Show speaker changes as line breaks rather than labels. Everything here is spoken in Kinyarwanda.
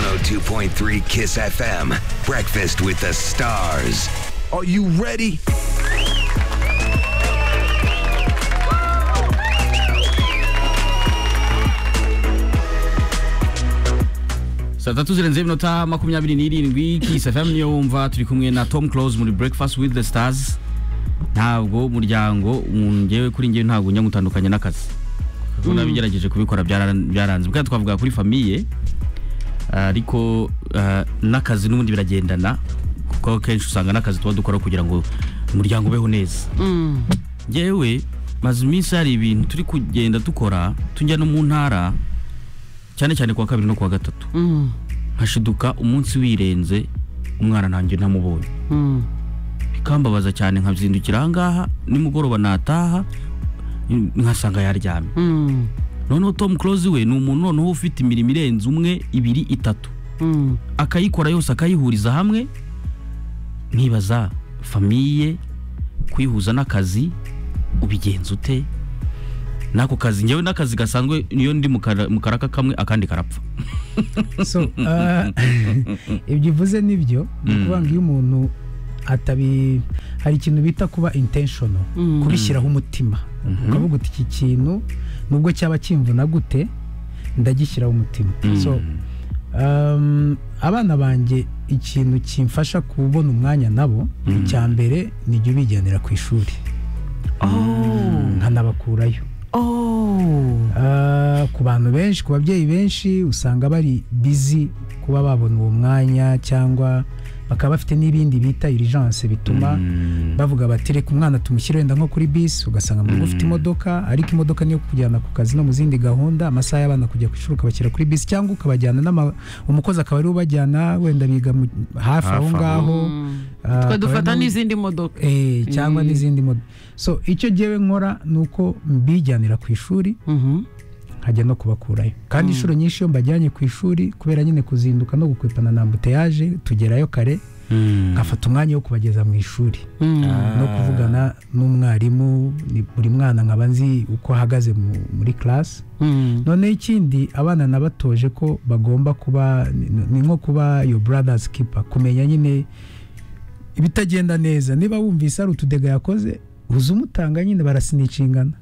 92.3 Kiss FM. Breakfast with the stars. Are you ready?
saa tatu zirenze iminota makumyabiri n'irindwi kisi fm niyo wumva turi kumwe na tom close muri breakfast with the stars ntabwo muryango umuntu ngewe kuri ngewe ntabwo njya ngutandukanya n'akazi kuko nabigerageje kubikora byara- byaranze bwa twavuga kuri famiye ariko ah, n'akazi n'ubundi biragendana kuko kenshi usanga n'akazi tuba dukora kugira ngo umuryango ubeho neza ngewe maze iminsi hari ibintu turi kugenda dukora tujya no mu ntara cyane cyane kuwa kabiri no kuwa gatatu nkashiduka umunsi wirenze umwana ntange ntamubonye bikambabaza cyane nkazindukira ahangaha nimugoroba nataha n- nkasanga yaryamye noneho tom close we ni umuntu noneho ufite imirimo irenze umwe ibiri itatu akayikora yose akayihuriza hamwe nkibaza famiye kwihuza n'akazi ubigenza ute n'ako kazi ngewe n'akazi gasanzwe niyo ndi mu kara- mu karaka kamwe akandi karapfa
so ah, ibyo uvuze nibyo ni ukuvuga ngo iyo umuntu atabi hari ikintu bita kuba intentional kubishyiraho umutima ukavuga uti iki kintu nubwo cyaba kimvuna gute ndagishyiraho umutima so um, abana banjye ikintu kimfasha kubona umwanya nabo icya mbere ni jya ubigendera ku ishuri nkanabakurayo Ah, ku bantu benshi ku babyeyi benshi usanga bari bizi kuba babona uwo mwanya cyangwa bakaba bafite n'ibindi bita irijanse bituma bavuga bati reka umwana tumushyire wenda nko kuri bisi ugasanga mu rugo ufite imodoka ariko imodoka niyo kujyana ku kazi no mu zindi gahunda amasaha y'abana kujya ku ishuri ukabashyira kuri bisi cyangwa ukabajyana n'ama umukozi akaba ariwe ubajyana wenda biga mu- hafi aho
Hafi aho.
ngaho Ah,
twe
akaba
dufata
ariwe-
n'izindi modoka
Eh, cyangwa n'izindi modoka so icyo ngewe nkora ni uko mbijyanira ku ishuri nkajya no kubakurayo kandi inshuro nyinshi iyo mbajyanye ku ishuri kubera nyine kuzinduka no gukwepana na ambuteyaje tugerayo kare nkafata umwanya wo kubageza mu ishuri no kuvugana n'umwarimu ni- buri mwana nkaba nzi uko ahagaze mu- muri class noneho ikindi abana nabatoje ko bagomba kuba ni- ni nko kuba yo brothers keeper kumenya nyine ibitagenda neza niba wumvise hari utudega yakoze uza umutanga nyine barasinishingana